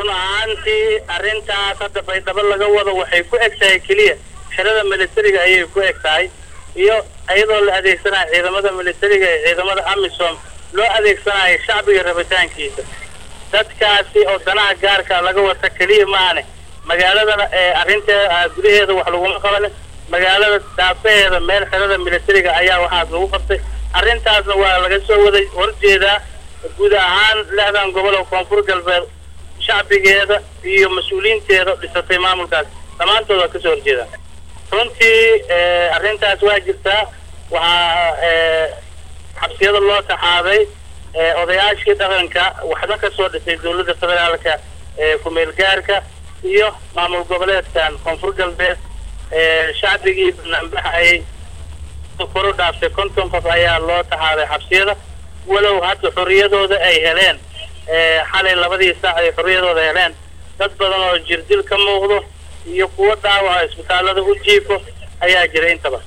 run ahaantii arrintaas hadda baydhabo laga wado waxay ku eg tahay keliya xerada militariga ayay ku eg tahay iyo iyadoo la adeegsanayo ciidamada militariga ee ciidamada amisom loo adeegsanayo shacbiga rabitaankiisa dadkaasi oo danaha gaarka laga wata keliya maane magaaladana ee arrinteeda gudaheeda wax laguma qabanin magaalada daafaheeda meel xerada militariga ayaa waxaas lagu qabtay arrintaasna waa laga soo waday horjeedaa guud ahaan lixdan gobol oo koonfur galbeed shacbigeeda iyo mas-uuliyiinteeda dhisatay maamulkaas dhammaantood waa kasoo horjeedaan runtii arrintaas waa jirtaa waxaa xabsiyada loo taxaaday odayaashii dhaqanka waxna kasoo dhisay dowladda federaalka ee ku-meel gaarka iyo maamul goboleedkan koonfur galbeed shacbigii banaanbaxayay koro dhaaftay konton qof ayaa loo taxaaday xabsiyada walow hadda xorriyadooda ay heleen xalay labadii saac ay xorriyadooda heleen dad badan oo jirdil ka muuqdo iyo kuwo dhaawaca isbitaallada u jiifo ayaa jira intaba